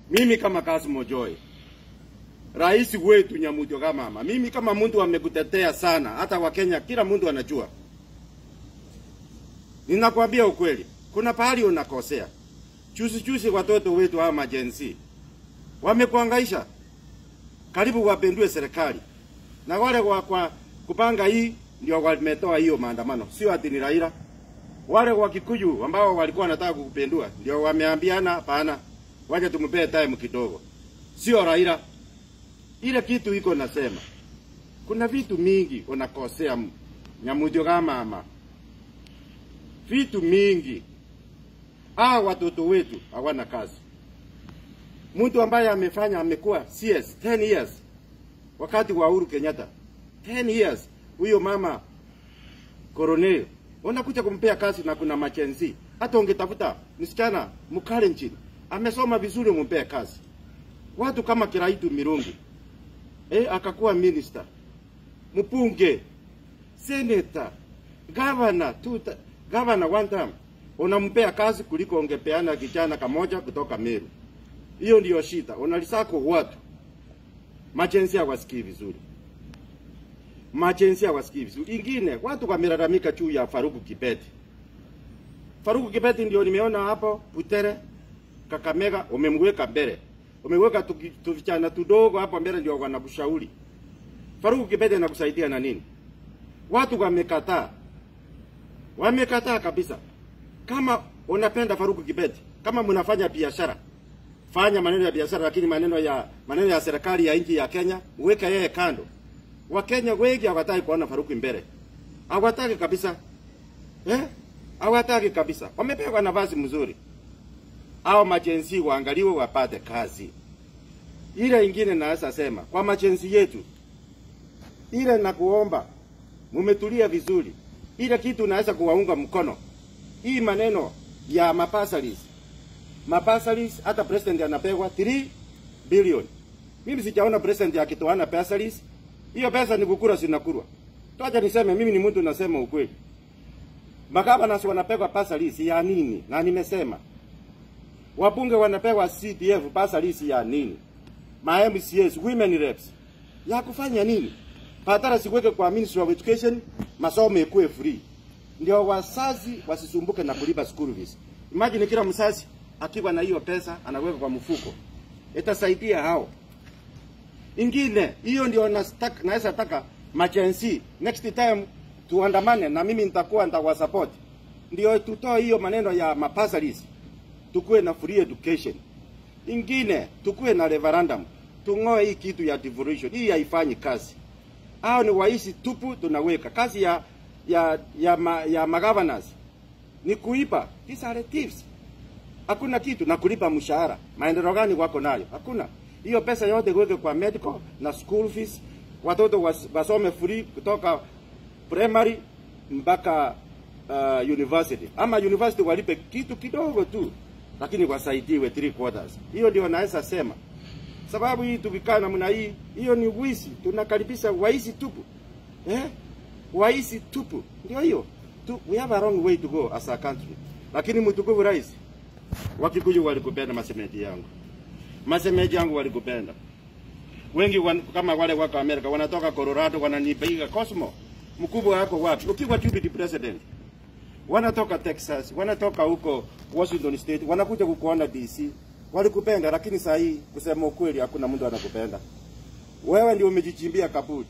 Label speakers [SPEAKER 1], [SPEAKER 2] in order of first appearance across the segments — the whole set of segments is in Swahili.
[SPEAKER 1] mimi kama Kasimo Joy, rais wetu Nyamutio Kamama, mimi kama mtu amekutetea sana, hata Wakenya kila mtu anajua. Ninakwambia ukweli, kuna pahali unakosea. Chusi chusi watoto wetu hawa majensi wamekuangaisha, karibu wapendue serikali, na wale wa kwa kupanga hii ndio wametoa hiyo maandamano, sio ati ni Raila. Wale wa Kikuyu ambao walikuwa wanataka kukupendua ndio wameambiana hapana, wacha tumpee time kidogo, sio Raila. Ile kitu iko nasema, kuna vitu mingi unakosea Nyamutio Kamama, vitu mingi. Hawa watoto wetu hawana kazi. Mtu ambaye amefanya amekuwa CS 10 years wakati wa Uhuru Kenyatta 10 years, huyo mama Coronel unakuja kumpea kazi na kuna machenzi. Hata ungetafuta msichana mkale nchini amesoma vizuri, umpee kazi. Watu kama Kiraitu Mirungi eh, akakuwa minister, mpunge, senator, governor, tuta, governor one time, unampea kazi kuliko ungepeana kijana kamoja kutoka Meru. Hiyo ndiyo shida, unalisako watu machenzi hawasikii vizuri machenzi hawasikii vizuri. Ingine watu wamelalamika juu ya Faruku Kibeti. Faruku Kibeti ndio nimeona hapo Butere, Kakamega, umemweka mbele, umeweka tuvichana tudogo hapo mbele, ndio wanakushauri. Faruku Kibeti anakusaidia na nini? Watu wamekataa, wamekataa kabisa. Kama unapenda Faruku Kibeti, kama mnafanya biashara, fanya maneno ya biashara, lakini maneno ya maneno ya serikali ya nchi ya Kenya uweke yeye kando. Wakenya wengi hawataki kuona Faruku mbele, hawataki kabisa eh? Hawataki kabisa. Wamepewa nafasi mzuri, hao majenzi waangaliwe, wapate kazi. Ile ingine naweza sema kwa majenzi yetu, ile na kuomba mumetulia vizuri, ile kitu naweza kuwaunga mkono. Hii maneno ya mapasalis mapasalis, hata president anapewa 3 bilioni. Mimi sijaona president akitoana pasalis hiyo pesa ni kukura sinakurwa. Toacha niseme mimi ni mtu nasema ukweli. Magavana wanapewa pesa lisi ya nini? Na nimesema wabunge wanapewa CDF pesa lisi ya nini? Ma MCAs, women reps. Ya kufanya nini? Patara siweke kwa Ministry of Education, masomo ikuwe free. Ndio wazazi wasisumbuke na kulipa school fees. Imagine kila mzazi akiwa na hiyo pesa anaweka kwa mfuko. Itasaidia hao. Ingine hiyo ndio nataka naweza taka machensi next time tuandamane na mimi nitakuwa nitawasupport. Ndio tutoe hiyo maneno ya mapasalis. Tukue na free education. Ingine tukue na referendum. Tung'oe hii kitu ya devolution. Hii haifanyi kazi. Hao ni waisi tupu tunaweka. Kazi ya ya ya, ma, ya magovernors ni kuipa. These are thieves. Hakuna kitu na kulipa mshahara. Maendeleo gani wako nayo? Hakuna hiyo pesa yote kuweke kwa medical na school fees, watoto was, wasome free kutoka primary mpaka uh, university, ama university walipe kitu kidogo tu, lakini wasaidiwe three quarters. Hiyo ndio naweza sema, sababu hii tukikaa namna hii, hiyo ni wizi, tunakaribisha waisi tupu eh? Waisi tupu, ndio hiyo tu, we have a wrong way to go as a country. Lakini mtukufu rais, Wakikuyu walikupenda masemeti yangu masemeji yangu walikupenda wengi wan, kama wale wako Amerika wanatoka Colorado wananipiga Cosmo, mkubwa wako wapi? Ukiwa deputy president, wanatoka Texas, wanatoka huko Washington State, wanakuja kukuona DC, walikupenda. Lakini saa hii kusema ukweli, hakuna mtu anakupenda wewe, ndio umejichimbia kaburi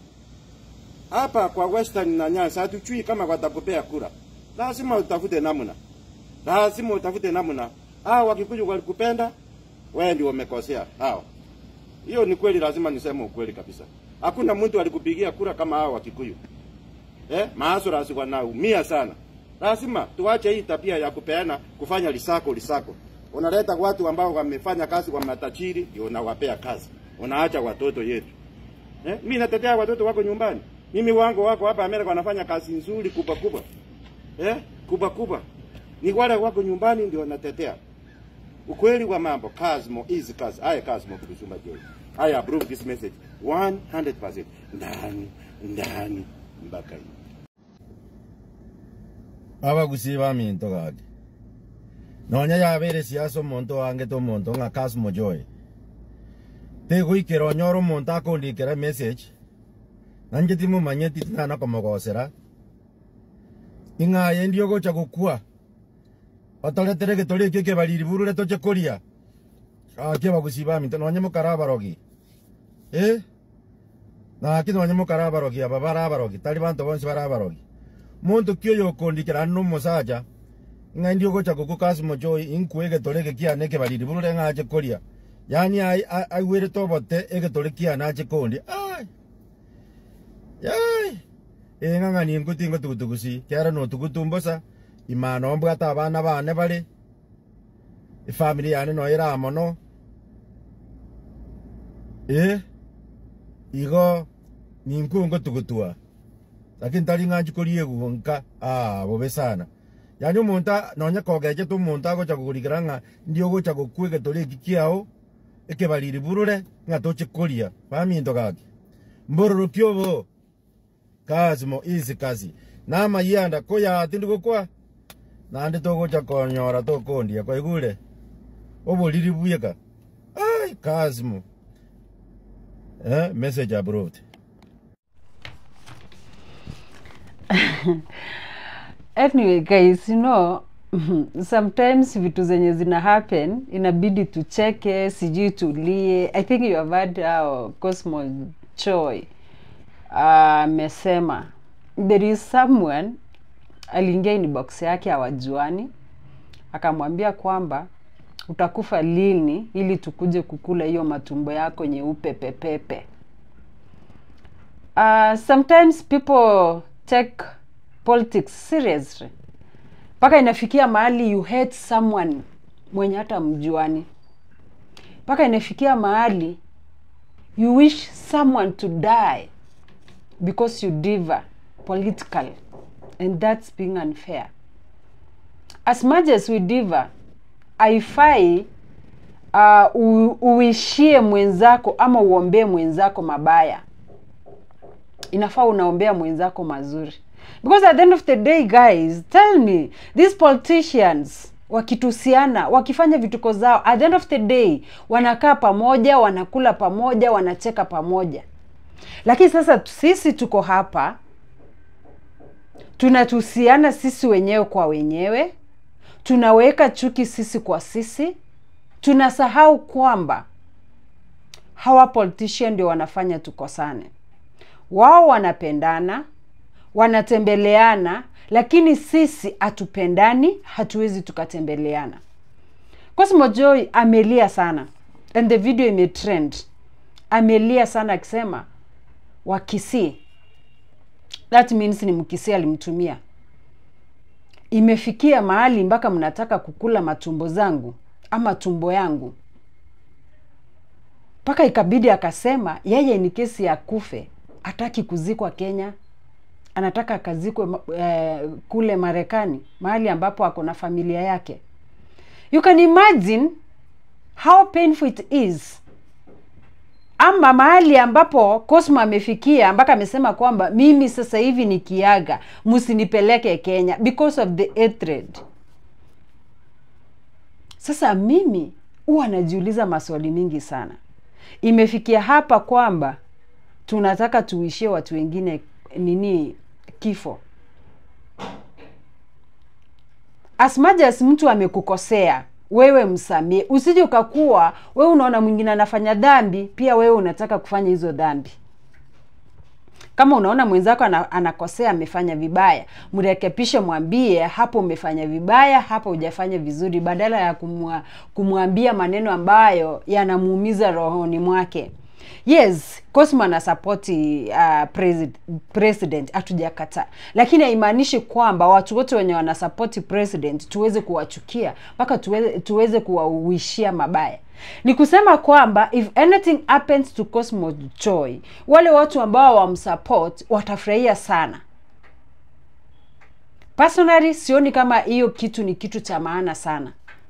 [SPEAKER 1] hapa kwa Western na Nyanza. Hatujui kama watakupea kura, lazima utafute namna, lazima utafute namna. Hao Wakikuyu walikupenda wewe ndio umekosea hao. Hiyo ni kweli, lazima niseme ukweli kabisa. Hakuna mtu alikupigia kura kama hao wa Kikuyu. Eh, maasura wanaumia sana. Lazima tuache hii tabia ya kupeana kufanya lisako lisako. Unaleta watu ambao wamefanya kazi kwa matajiri ndio unawapea kazi. Unaacha watoto yetu. Eh, mimi natetea watoto wako nyumbani. Mimi wangu wako hapa Amerika wanafanya kazi nzuri kubwa kubwa. Eh, kubwa kubwa. Ni wale wako nyumbani ndio natetea. Ukweli wa mambo, Cosmo is Cosmo. I Cosmo Kudusuma Joy. I approve this message 100%. Ndani, ndani, mpaka hiyo.
[SPEAKER 2] abagusi minto gake nonya yabere siasa omonto wange tomonto ng'a Cosmo Joy
[SPEAKER 1] tegoikera onyora omonto akondikera message nanje timumanyeti tinana komogosera ing'aye ndi ogocha gokua otoretere getori ekio kebariri burure toche koria ake bagusiba minto nonye mokara abarogi eh naki nonye mokara abarogi aba bara abarogi tari banto bonsi bara abarogi muntu kio yokondikera no mosaja ng'a ndi ogocha goku kasimo joy inkue getori gekiane kebariri burure ng'ache koria yani aigwire tobote egetore kiana ache kondi ai yai eng'ang'ani nkutingo tugutugusi kera notugutumbosa imana ombwata abana bane bare efamily yane noira mono eh igo ninkungo tugutua lakini tari ng'anchi koriegu nka ah bobe sana yani omonto nonya kogechete omonto agocha kogorikera ng'a ndi ogocha gokua egetore eki kiao ekebariri burure ng'a toche koria baminto gaki mbororoki obo kasimo isi kasi namayanda koyati ndigokwa nandi togocha konyora tokondia kwaigure oboriri buyeka ai kasimo eh message abroad
[SPEAKER 2] anyway guys you know sometimes vitu zenye zina happen inabidi tucheke sijui tulie i think you have heard how cosmo joy amesema uh, there is someone aliingia inbox yake hawajuani akamwambia kwamba utakufa lini ili tukuje kukula hiyo matumbo yako nyeupe pepepe uh, sometimes people take politics seriously mpaka inafikia mahali you hate someone mwenye hata mjuani mpaka inafikia mahali you wish someone to die because you differ political and that's being unfair as much as we differ haifai uh, u- uishie mwenzako ama uombee mwenzako mabaya inafaa unaombea mwenzako mazuri because at the end of the day guys tell me these politicians wakitusiana wakifanya vituko zao at the end of the day wanakaa pamoja wanakula pamoja wanacheka pamoja lakini sasa sisi tuko hapa tunatusiana sisi wenyewe kwa wenyewe tunaweka chuki sisi kwa sisi tunasahau kwamba hawa politician ndio wanafanya tukosane wao wanapendana wanatembeleana lakini sisi hatupendani hatuwezi tukatembeleana cosmo joy amelia sana and the video imetrend amelia sana akisema wakisii that means ni mkisii alimtumia imefikia mahali mpaka mnataka kukula matumbo zangu ama tumbo yangu mpaka ikabidi akasema yeye ni kesi ya kufe hataki kuzikwa kenya anataka akazikwe ma- eh, kule marekani mahali ambapo ako na familia yake you can imagine how painful it is ama mahali ambapo Cosmo amefikia mpaka amesema kwamba mimi sasa hivi nikiaga msinipeleke Kenya because of the hatred. Sasa mimi huwa najiuliza maswali mingi sana. Imefikia hapa kwamba tunataka tuishie watu wengine nini kifo. As much as mtu amekukosea wewe msamie, usije ukakuwa wewe unaona mwingine anafanya dhambi, pia wewe unataka kufanya hizo dhambi. Kama unaona mwenzako ana, anakosea amefanya vibaya, mrekepishe, mwambie hapo umefanya vibaya, hapa hujafanya vizuri, badala ya kumwa, kumwambia maneno ambayo yanamuumiza rohoni mwake. Yes, Cosmo ana support uh, president, president hatujakataa, lakini haimaanishi kwamba watu wote wenye wana support president tuweze kuwachukia mpaka tuweze, tuweze kuwauishia mabaya. Ni kusema kwamba if anything happens to Cosmo Joy, wale watu ambao wamsupport watafurahia sana. Personally, sioni kama hiyo kitu ni kitu cha maana sana.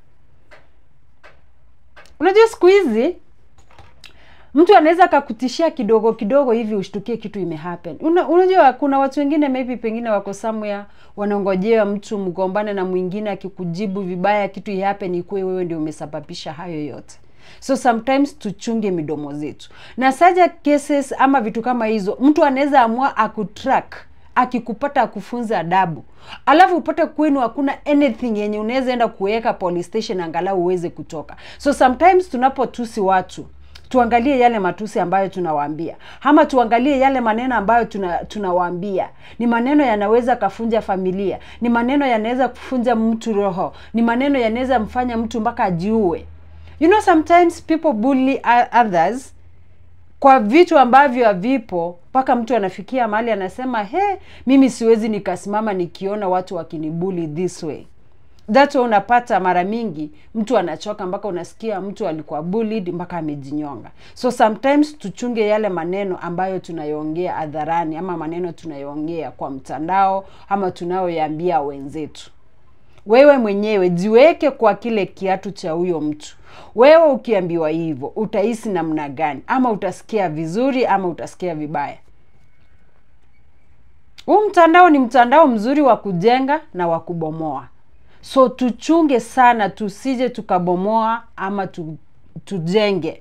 [SPEAKER 2] Unajua siku hizi mtu anaweza akakutishia kidogo kidogo hivi ushtukie kitu imehappen. Una, unajua kuna watu wengine maybe pengine wako somewhere wanangojea mtu mgombane na mwingine akikujibu vibaya kitu ihappen ikuwe wewe ndio umesababisha hayo yote. so sometimes tuchunge midomo zetu na saja cases ama vitu kama hizo mtu anaweza amua akutrack akikupata akufunza adabu alafu upate kwenu hakuna anything yenye unaweza enda kuweka police station angalau uweze kutoka so sometimes tunapotusi watu tuangalie yale matusi ambayo tunawaambia ama tuangalie yale maneno ambayo tuna, tunawaambia ni maneno yanaweza kafunja familia ni maneno yanaweza kufunja mtu roho ni maneno yanaweza mfanya mtu mpaka ajiue you know sometimes people bully o- others kwa vitu ambavyo havipo mpaka mtu anafikia mahali anasema he mimi siwezi nikasimama nikiona watu wakinibuli this way that way unapata mara mingi mtu anachoka mpaka unasikia mtu alikuwa bullied mpaka amejinyonga so sometimes tuchunge yale maneno ambayo tunayoongea hadharani ama maneno tunayoongea kwa mtandao ama tunayoyaambia wenzetu wewe mwenyewe jiweke kwa kile kiatu cha huyo mtu wewe ukiambiwa hivyo utahisi namna gani ama utasikia vizuri ama utasikia vibaya huu mtandao ni mtandao mzuri wa kujenga na wa kubomoa so tuchunge sana tusije tukabomoa ama tu, tujenge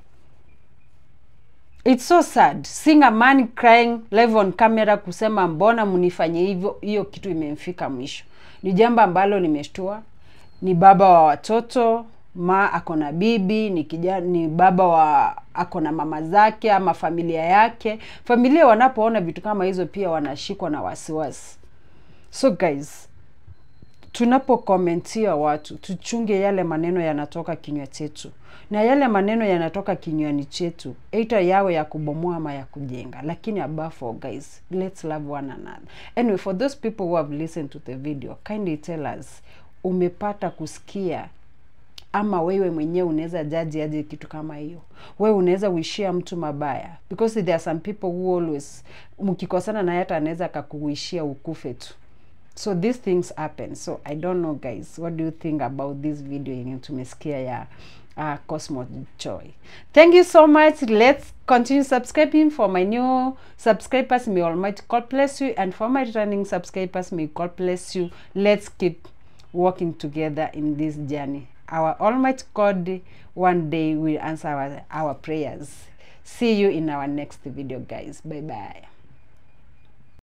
[SPEAKER 2] It's so sad seeing a man crying live on camera kusema mbona mnifanye hivyo. Hiyo kitu imemfika mwisho, ni jambo ambalo nimeshtua. Ni baba wa watoto, ma ako na bibi, ni kijana, ni baba wa ako na mama zake ama familia yake. Familia wanapoona vitu kama hizo pia wanashikwa na wasiwasi. So guys, tunapokomentia watu tuchunge yale maneno yanatoka kinywa chetu, na yale maneno yanatoka kinywani chetu, aita yawe ya kubomoa ama ya kujenga, lakini above all guys, let's love one another. Anyway, for those people who have listened to the video, kindly tell us umepata kusikia ama wewe mwenyewe unaweza jaji aje kitu kama hiyo wewe unaweza uishia mtu mabaya because there are some people who always mkikosana naye hata anaweza akakuishia ukufe tu so these things happen so i don't know guys what do you think about this video yenye tumesikia ya uh, Cosmo Joy. Thank you so much. Let's continue subscribing for my new subscribers. May Almighty God bless you. And for my returning subscribers, may God bless you. Let's keep working together in this journey. Our Almighty God one day will answer our, our prayers. See you in our next video, guys. Bye bye.